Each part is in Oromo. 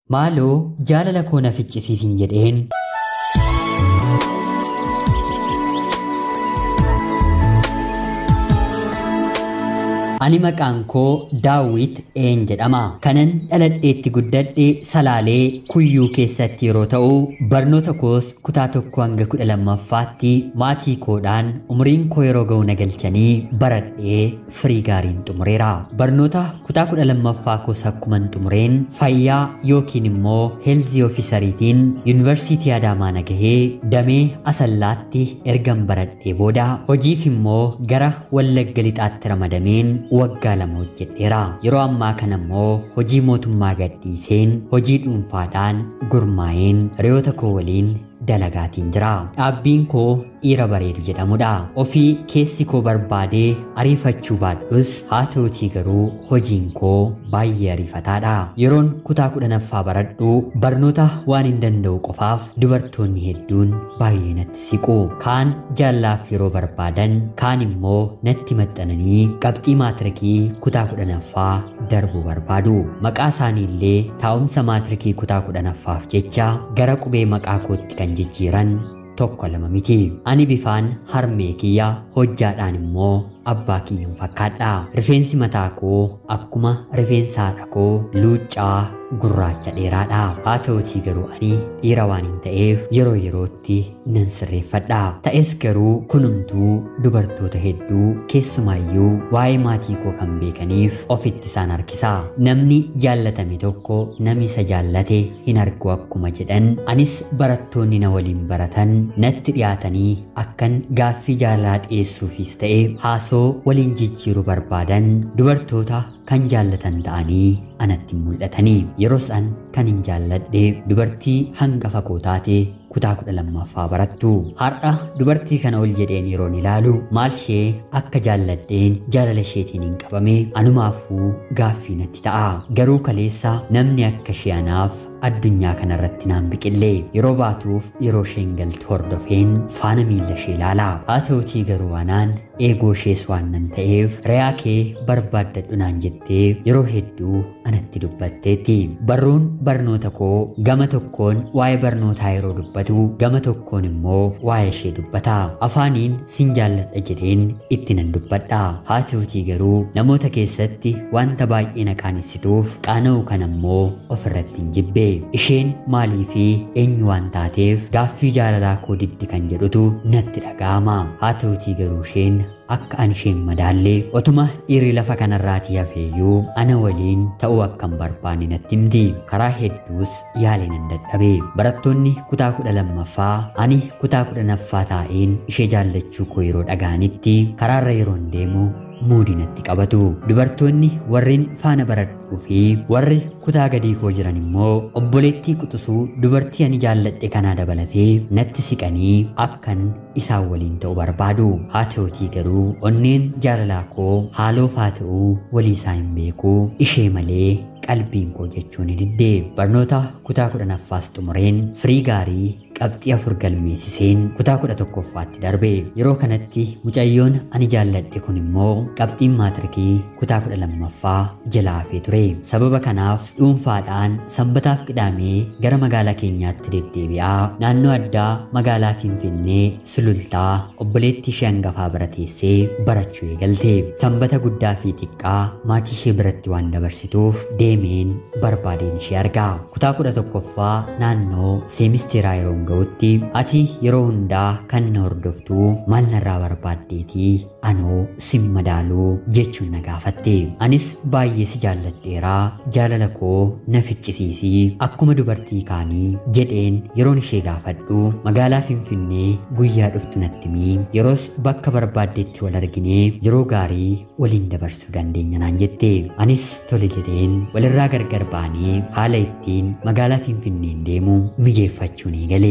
Maaloo jaalala koo na ficcisiisin jedheen Ani maqaan koo Daawit een jedhama. Kanan dhaladheetti guddadhe Salaalee Kuyyuu keessatti yeroo ta'u, barnoota koos kutaa tokko hanga kudha lammaffaatti maatii koodhaan umriin koo yeroo ga'u na galchanii baradhee firii gaariin xumureera. Barnoota kutaa kudha lammaffaa koos akkuman xumureen fayyaa yookiin immoo heelzii oofisariitiin yuunivarsiitii Adaamaa na gahee damee Asallaatti ergan baradhee booda hojiif immoo gara Wallagga Lixaatti ramadameen waggaa lama hojjedheera. Yeroo ammaa kana immoo hojii mootummaa gadhiiseen hojii dhuunfaadhaan gurmaa'een hiriyoota koo waliin dalagaatiin jira. Dhaabbiin koo dhiira bareedu jedhamudha. Ofii keessi koo barbaadee ariifachuu baadhus haa ta'utii garuu hojiin koo baay'ee ariifataadha. Yeroon kutaa kudhanaffaa baradhu barnoota waan hin danda'u qofaaf dubartoonni hedduun baay'ee natti siqu. Kaan jaallaaf yeroo barbaadan kaan immoo natti maxxananii qabxii maatirikii kutaa kudhanaffaa darbuu barbaadu. Maqaa isaanii illee taa'umsa maatirikii kutaa kudhanaffaaf jecha gara qubee maqaa kootti kan jijjiiran tokko lama miti. Ani bifaan harmee kiyya hojjaadhaan immoo abbaa kiyyan fakkaadha. Rifeensi mataa koo akkuma rifeensa haadha koo luuccaa gurraacha dheeraadha. Haa ta'utii garuu ani dhiira waan hin ta'eef yeroo yerootti nan sirreeffadha. Ta'es garuu kunumtuu dubartoota hedduu keessumaayyuu waa'ee maatii koo kan beekaniif ofitti isaan harkisa. Namni jaallatame tokko namni isa jaallate hin argu akkuma jedhan anis barattoonni na waliin baratan natti dhiyaatanii akkan gaaffii jaalalaa dhiyeessuufis ta'e haasoo waliin jijjiiruu barbaadan dubartoota kan jaallatan ta'anii anatti mul'atanii yeroo san kan hin jaalladhe dubartii hangafa koo taate kutaa kudha lammaffaa barattu har'a dubartii kana ol jedheen yeroon ilaalu maal ishee akka jaalladheen jaalala isheetiin hin qabame anumaafuu gaaffii natti ta'a garuu kaleessa namni akka ishee anaaf addunyaa kanarratti naan biqille yeroo baatuuf yeroo isheen galtu hordofeen faana miilla ishee ilaala haa ta'utii garuu anaan eegoo ishees waan nan ta'eef re'aa kee barbaaddadhu naan jettee yeroo hedduu anatti dubbatteetti barruun barnoota koo gama tokkoon waa'ee barnootaa yeroo dubbatu gama tokkoon immoo waa'ee ishee dubbata afaaniin sin jaalladha jedheen itti nan dubbadha haa ta'utii garuu namoota keessatti wanta baay'ee na qaanessituuf qaana'u kan ammoo ofirratti hin jibbe isheen maalii fi eenyu waan taateef gaaffii jaalalaa koo diddi kan jedhutu natti dhaga'ama haa ta'utii garuu isheen akka ani isheen madaallee otuma dhiirri lafa kanarraatii hafeeyyuu ana waliin ta'uu akka hin barbaanne natti himti karaa hedduus yaalee nan dadhabe barattoonni kutaa kudha lammaffaa ani kutaa kudhanaffaa taa'een ishee jaallachuu koo yeroo dhaga'anitti karaarra yeroon deemu muudii natti qabatu dubartoonni warreen faana baradhuu fi warri kutaa gadii koo jiran immoo obboleettii quxisuu dubartii ani jaalladhe kanaa dabalatee natti siqanii akkan isaan waliin ta'u barbaadu haa ta'utii garuu onneen jaalalaa koo haaloof haa ta'uu walii isaa hin beeku ishee malee qalbiin koo jechuun diddee barnoota kutaa kudhanaffaas xumureen firii gaarii qabxii afur galmeessiseen kutaa kudha tokkoffaatti darbe yeroo kanatti mucayyoon ani jaalladhe kun immoo qabxiin maatirikii kutaa kudha lammaffaa jala hafee ture sababa kanaaf dhuunfaadhaan sanbataaf qidhaamee gara magaalaa keenyaatti deddeebi'aa naannoo addaa magaalaa finfinnee sulultaa obboleettii ishee hangafaa bira teessee barachuu eegalte sanbata guddaa fi xiqqaa maatii ishee biratti waan dabarsituuf deemeen barbaadeen ishee argaa kutaa kudha tokkoffaa naannoo seemisteeraa yeroo ga'utti ati yeroo hundaa kan na hordoftu maal narraa barbaaddeetii anoo sin madaaluu jechuun na gaafatte anis baay'ee si jaalladheeraa jaalala koo na ficcisiisii akkuma dubartii kaanii jedheen yeroon ishee gaafadhu magaalaa finfinnee guyyaa dhuftu natti himii yeroos bakka barbaaddeetti wal arginee yeroo gaarii waliin dabarsuu dandeenya naan jette anis tole jedheen walirraa gargar baanee haala ittiin magaalaa finfinneen deemu mijeeffachuun eegale.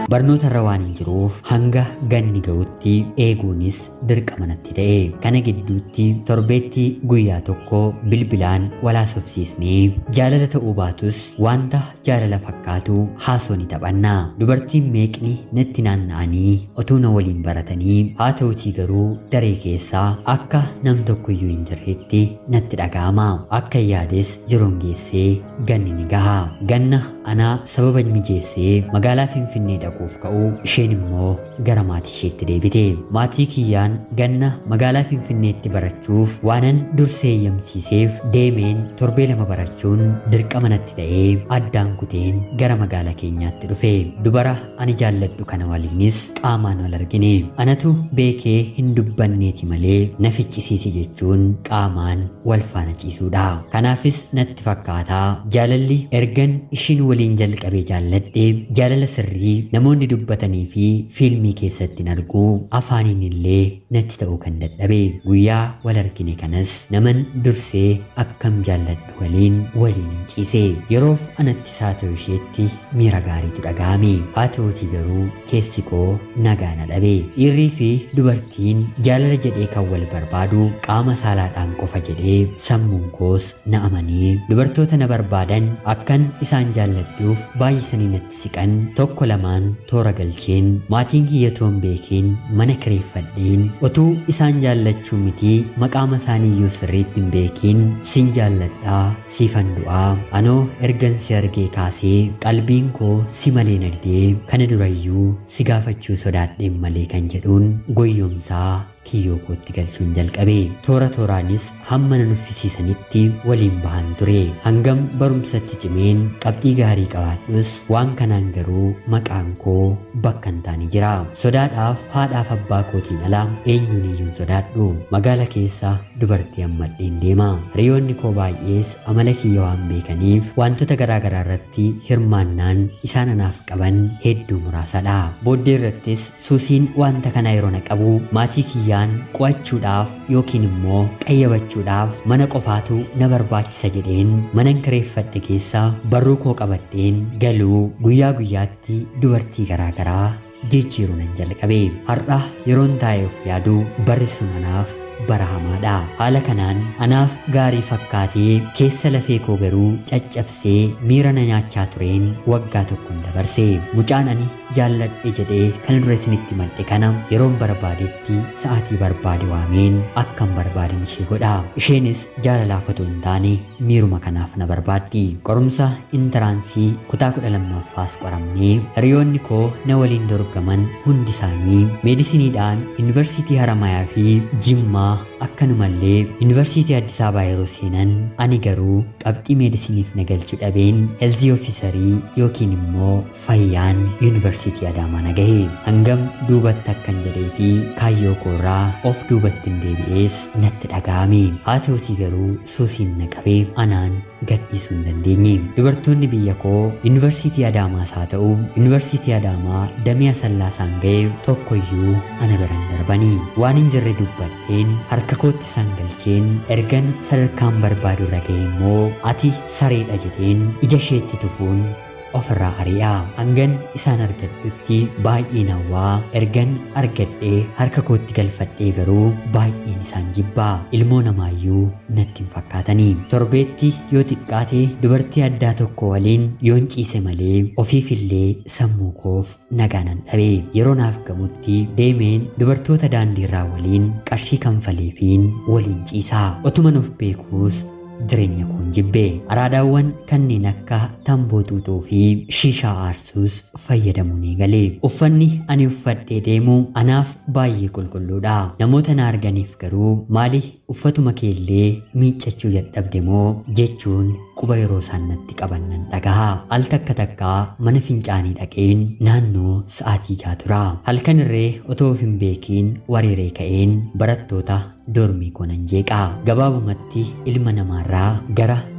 barnootarra waan hin jiruuf hanga ganni ga'utti eeguunis dirqama natti ta'e kana gidduutti torbeetti guyyaa tokko bilbilaan walaasofsiisnee jaalala ta'uu baatus wanta jaalala fakkaatu haasoo ni taphanna dubartiin meeqni natti naanna'anii otuu na waliin baratanii haa ta'utii garuu daree keessaa akka nam tokkoyyuu hin jirreetti natti dhaga'ama akka yaades yeroon geessee ganni ni gaha ganna anaa sababa mijeessee magaalaa finfinnee dhaquuf ka'u isheen immoo gara maatii isheetti deebite maatii kiyyaan ganna magaalaa finfinneetti barachuuf waanan dursee eeyyamsiiseef deemeen torbee lama barachuun dirqama natti ta'ee addaan kuteen gara magaalaa keenyaatti dhufe dubara ani jaalladhu kana waliinis qaamaan wal argine anatu beekee hin dubbanneeti malee na ficcisiisi jechuun qaamaan wal faana ciisuudha kanaafis natti fakkaataa jaalalli ergan ishiin waliin jalqabee jaalladhe jaalala sirrii namoonni dubbatanii fi fiilmii keessatti hin argu afaaniin illee natti ta'uu kan dadhabe guyyaa wal argine kanas naman dursee akkam jaalladhu waliin waliin hin ciise yeroof anatti isaa ta'u isheetti miira gaariitu dhaga'ame haa ta'utii garuu keessi koo nagaa na dhabe dhiirrii fi dubartiin jaalala jedhee kan wal barbaadu qaama saalaadhaan qofa jedhee sammuun koos na amanee dubartoota na barbaadan akkan isaan jaalladhuuf baay'isanii natti siqan tokko lamaan toora galcheen maatiin kiyyatoon beekeen mana kireeffadheen otuu isaan jaallachuu miti maqaama isaaniiyyuu sirriitti hin beekiin sin jaalladhaa siifan du'aa anoo ergan si argee kaasee qalbiin koo si malee na didee kana durayyuu si gaafachuu sodaadheen malee kan jedhuun goyyomsaa kiyyoo kootti galchuun jalqabe toora tooraanis hamma na nuffisiisanitti waliin bahan ture hangam barumsatti cimeen qabxii gaarii qabaadhus waan kanaan garuu maqaan koo bakka hin taane jira sodaadhaaf haadhaaf abbaa kootiin ala eenyuun iyyuun sodaadhu magaala keessa dubartii hammadheen deema hiriyoonni koo baay'ees amala kiyya waan beekaniif wantoota garaagaraa irratti hirmaannaan isaan anaaf qaban hedduu muraasadha booddee irrattis suusiin wanta kana yeroo na qabu maatii kiyya kiyyaan qo'achuudhaaf yookiin immoo qayyabachuudhaaf mana qofaatu na barbaachisa jedheen manan kireeffadhe keessa barruu koo qabadheen galuu guyyaa guyyaatti dubartii garaagaraa jijjiiruu nan jalqabe har'a yeroon taa'ee of yaadu barri sun anaaf barahamaadha haala kanaan anaaf gaarii fakkaatee keessa lafee koo garuu caccabsee miira na nyaachaa tureen waggaa tokkoon dabarse mucaan ani jaalladhe jedhee kana dura isinitti madde kana yeroon barbaadetti sa'aatii barbaade waameen akkan barbaaden ishee godha isheenis jaalalaaf otoo hin taane miiruma kanaaf na barbaaddi qorumsa intaraansii kutaa kudha lammaffaas qoramnee hiriyoonni koo na waliin dorgaman hundi isaanii meedisiniidhaan yuunivarsiitii haramayaa fi jimmaa akkanumallee yuunivarsiitii Addis Ababaa yeroo seenan ani garuu qabxii meedisiniif na galchuu dhabeen heelzii ofiisarii yookiin immoo fayyaan yuunivarsiitii Adaamaa na gahe hangam duubatti akkan jedhee fi kaayyoo koorraa of duubatti hin deebi'ees natti dhaga'ame haa ta'utii garuu suusiin na qabee anaan gadhiisuu hin dandeenye dubartoonni biyya koo yuunivarsiitii Adaamaas haa ta'u yuunivarsiitii Adaamaa damee asallaasaan ga'e tokkoyyuu ana biran darbanii waan hin jirre dubbadheen harka kootti isaan galcheen ergan sadarkaan barbaadu irra ga'e immoo ati sareedha jedheen ija isheetti tufuun ofirraa ari'a hangan isaan argadhutti baay'een hawwaa ergan argadhee harka kootti galfadhee garuu baay'een isaan jibbaa ilmoo namaayyuu natti hin fakkaatanii torbeetti yoo xiqqaate dubartii addaa tokko waliin yoon ciise malee ofiifillee sammuu koof nagaa nan dhabe yeroo naaf gamutti deemeen dubartoota daandiirraa waliin qarshii kanfaleefiin waliin ciisaa otuman of beekuus jireenya koon jibbee araadaawwan kanneen akka tamboo xuuxuu fi shiishaa aarsuus fayyadamuu ni galee uffanni ani uffadhee deemu anaaf baay'ee qulqulluudha namoota na arganiif garuu maali uffatuma keellee miiccachuu dadhabde moo jechuun quba yeroo isaan natti qaban nan dhagaha al takka takkaa mana fincaanii dhaqeen naannoo sa'aatii jaa tura halkan irree otoo of hin beekiin wareeree ka'een barattoota dormii koo nan jeeqaa gabaabumatti ilma namaarraa gara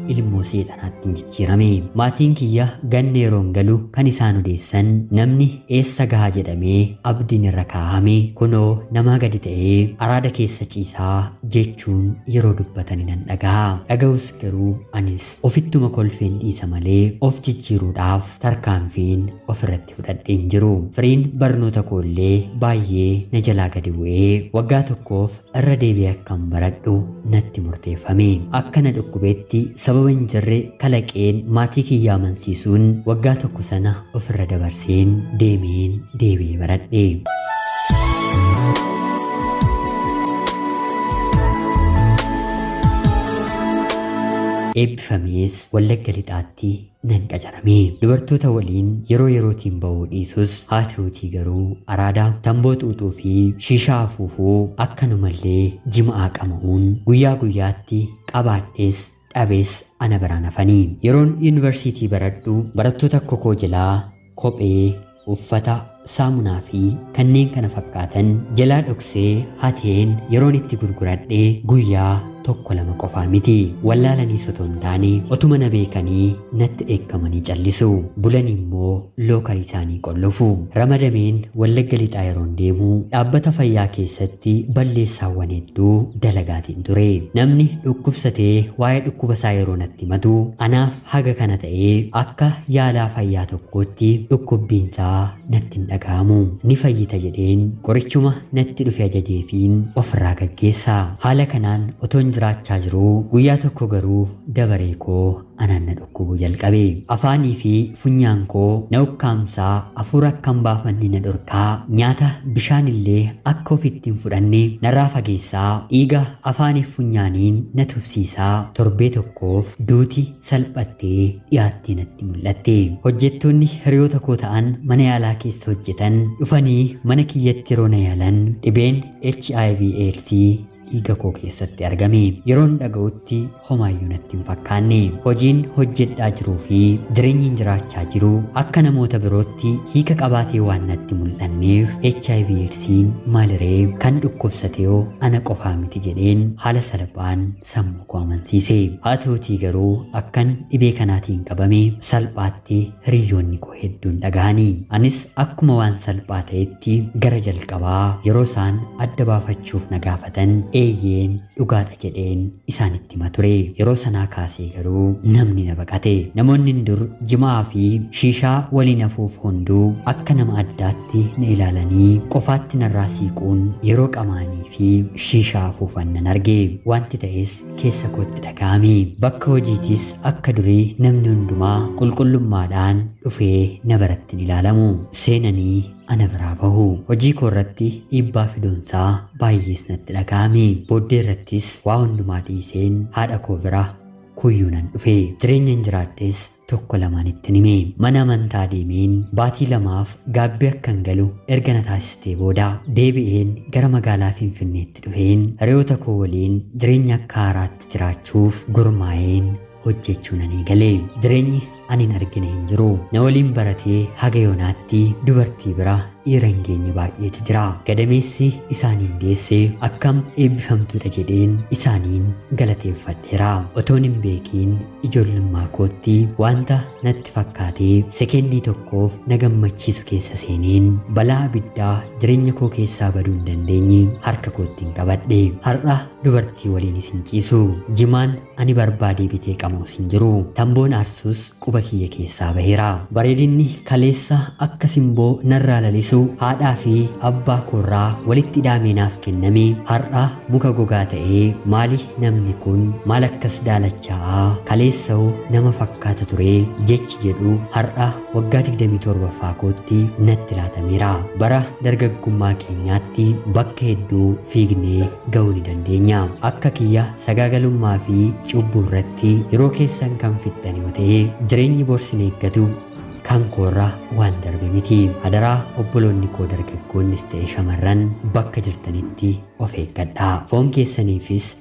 ilmoo seexanaatti hin jijjiirame maatiin kiyya ganna yeroon galu kan isaan odeessan namni eessa gahaa jedhamee abdiin irra kaa'ame kunoo namaa gadi ta'ee araada keessa ciisaa jechuun yeroo dubbatanii nan dhaga'a dhaga'us garuu anis ofittuma kolfeen dhiisa malee of jijjiiruudhaaf tarkaanfiin ofirratti fudhadheen jiru firiin barnoota koollee baay'ee na jalaa gadi bu'ee waggaa tokkoof irra deebi'ee akkan baradhu natti murteeffame akka na dhukkubeetti sababa hin jirre kalaqeen maatii kiyya amansiisuun waggaa tokko sana ofirra dabarseen deemeen deebi'ee baradhe. eebbifamees wallagga lixaatti nan qacarame dubartoota waliin yeroo yerootiin ba'uu dhiisus haati hootii garuu araadaa tamboo xuuxuu fi shiishaa afuufuu akkanumallee jima'aa qama'uun guyyaa guyyaatti qabaadhees dhabees ana biraan hafanii yeroon yuunivarsiitii baradhu barattoota kokoo jalaa kophee uffata saamunaa fi kanneen kana fakkaatan jalaa dhoksee hateen yeroon itti gurguradhee guyyaa tokko lama qofaa miti wallaalanii otoo hin taane otuma na beekanii natti dheekkamanii callisu bulan immoo lookarii isaanii qollofu ramadameen wallagga lixaa yeroon deemu dhaabbata fayyaa keessatti balleessaawwan hedduu dalagaatiin ture namni dhukkubsatee waa'ee dhukkuba isaa yeroo natti himatu anaaf haga kana ta'ee akka yaalaa fayyaa tokkootti dhukkubbiinsaa natti hin dhaga'amu ni fayyita jedheen qorichuma natti dhufe ajajeefiin ofirraa gaggeessa haala kanaan otoon jiraachaa jiruu guyyaa tokko garuu dabaree koo anaan na dhukkubuu jalqabe afaanii fi funyaan koo na ukkaamsaa hafuura akkan baafanne na dhorkaa nyaata bishaan illee akka ofitti hin fudhanne narraa fageessaa dhiiga afaaniif funyaaniin na tufsiisaa torbee tokkoof duuti salphattee dhiyaattee natti mul'atte hojjettoonni hiriyoota koo ta'an mana yaalaa keessa hojjetan dhufanii mana kiyyatti yeroo na yaalan dhibeen HIV AIDS dhiiga koo keessatti argame yeroon dhaga'utti homaayyuu natti hin fakkaanne hojiin hojjedhaa jiruu fi jireenyiin jiraachaa jiru akka namoota birootti hiika qabaatee waan natti mul'anneef HIV AIDSiin maaliree kan dhukkubsatee ana qofaa miti jedheen haala salphaan sammuu koo amansiise haa ta'utii garuu akkan dhibee kanaatiin qabame salphaatti hiriyoonni koo hedduun dhagahanii anis akkuma waan salphaa ta'etti gara jalqabaa yeroo isaan adda baafachuuf na gaafatan eeyyeen dhugaadha jedheen isaanitti hima ture yeroo sanaa kaasee garuu namni na baqate namoonni dur jimaa fi shiishaa waliin hafuuf hunduu akka nama addaatti na ilaalanii qofaatti narraa siiquun yeroo qamaanii fi shiishaa hafuufan nan arge wanti ta'es keessa kootti dhaga'ame bakka hojiitis akka durii namni hundumaa qulqullummaadhaan dhufee na biratti hin ilaalamu seenanii ana biraa bahu hojii koo irratti dhiibbaa fidoonsaa baay'ees natti dhaga'ame booddee irrattis waa hundumaa dhiiseen haadha koo bira kuyyuu nan dhufe jireenya hin jiraadhes tokko lamaanitti hime mana amantaa deemeen baatii lamaaf gaabbii akkan galu erga na taasistee booda deebi'een gara magaalaa finfinneetti dhufeen hiriyoota koo waliin jireenya akka haaraatti jiraachuuf gurmaa'een hojjechuu nan eegale jireenyi ani hin argine hin jiru na waliin baratee haga yoonaatti dubartii bira dhiira hin geenye baay'eetu jira gadameessi isaaniin deesse akkam eebbifamtuudha jedheen isaaniin galateeffadheera otoon hin beekiin ijoollummaa kootti wanta natti fakkaatee sekendii tokkoof na gammachiisu keessa seeneen balaa abiddaa jireenya koo keessaa baduu hin dandeenye harka kootti hin qabadhe har'a dubartii waliin isin ciisu jimaan ani barbaadee bitee qamuus hin jiru tamboon aarsus quba kiyya keessaa baheera bareedinni kaleessa akka simboo narraa lalisu haadhaa fi abbaa koorraa walitti hidhaamee naaf kenname har'a muka gogaa ta'ee maali namni kun maal akkas daalachaa'aa kaleessa'u nama fakkaata ture jechi jedhu har'a waggaa 27ffaa kootti natti laatameera bara dargaggummaa keenyaatti bakka hedduu fiignee ga'uu ni dandeenya akka kiyya sagaagalummaa fi cubbuu irratti yeroo keessan kan fixxan yoo ta'e jireenyi borsin eeggatu kan koorraa waan darbe miti hadaraa obboloonni koo dargaggoonnis ta'e shamarran bakka jirtanitti of eeggadhaa foon keessaniifis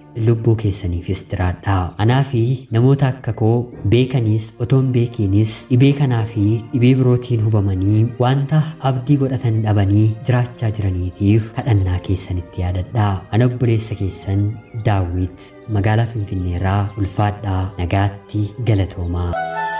lubbuu keessaniifis jiraadha. Anaa fi namoota akka koo beekaniis otoo hin beekiinis dhibee kanaa fi dhibee birootiin hubamanii wanta abdii godhatan dhabanii jiraachaa jiraniitiif kadhannaa keessanitti yaadadha. Ana obboleessa keessan daawwit magaalaa Finfinneerraa ulfaadhaa nagaatti galatoomaa.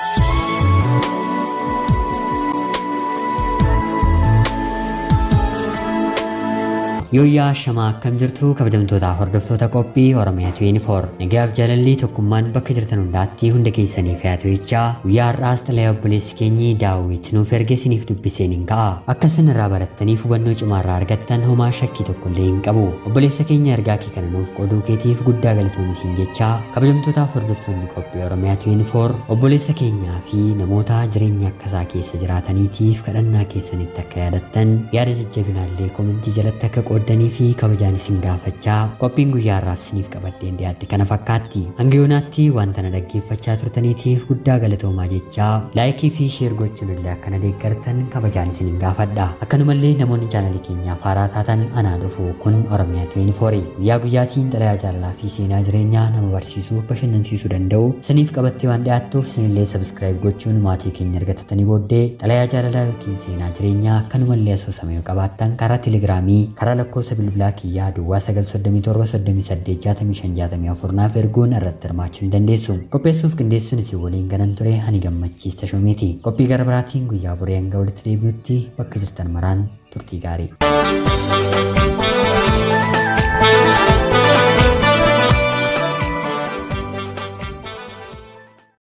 Yooyyaa shamaa akkam jirtu kabajamtootaa hordoftoota qophii Oromiyaa 24 nagaaf jaalallii tokkummaan bakka jirtan hundaatti hunda keessaniif yaa to'ichaa guyyaa har'aas xalayaa obboleessi keenyi daawwit nuuf erge isiniif dubbiseen hin ka'a akka isin irraa barattaniif hubannoo cimaarraa argattan homaa shakkii tokkollee hin qabu obboleessa keenya ergaa kee kana nuuf qooduu keetiif guddaa galatoomii siin jechaa kabajamtootaaf hordoftoonni qophii Oromiyaa 24 obboleessa keenyaa fi namoota jireenya akkasaa keessa jiraataniitiif kadhannaa keessanitti akka yaadattan yaada jajjabinaallee komentii jalatti akka qooddanii fi kabajaan isin gaafachaa qophiin guyyaa har'aaf isiniif qabadheen dhiyaadde kana fakkaatti hanga yoonaatti wanta na dhaggeeffachaa turtaniitiif guddaa galatoomaa jechaa laayikii fi sheer gochuun illee akkana deeggartan kabajaan isin gaafadha akkanumallee namoonni chaanalii keenyaaf haaraa taatan anaa dhufu kun oromiyaa 24 guyyaa guyyaatiin xalayaa jaalalaa fi seenaa jireenyaa nama barsiisuu bashannansiisuu danda'u isiniif qabattee waan dhiyaattuuf isinillee sabskiraayib gochuun maatii keenya argatatanii booddee xalayaa jaalalaa yookiin seenaa jireenyaa akkanumallee asoosama yoo qabaattan karaa telegiraamii karaa lakkoofsa bilbilaa kiyyaa duwwaa 937 naaf erguun irratti hirmaachuu ni dandeessu. Qopheessuuf qindeessuun isin waliin ganan ture ani gammachiista shoomeeti. Qophii gara biraatiin guyyaa boree hanga walitti deebi'utti bakka jirtan maraan turtii gaarii.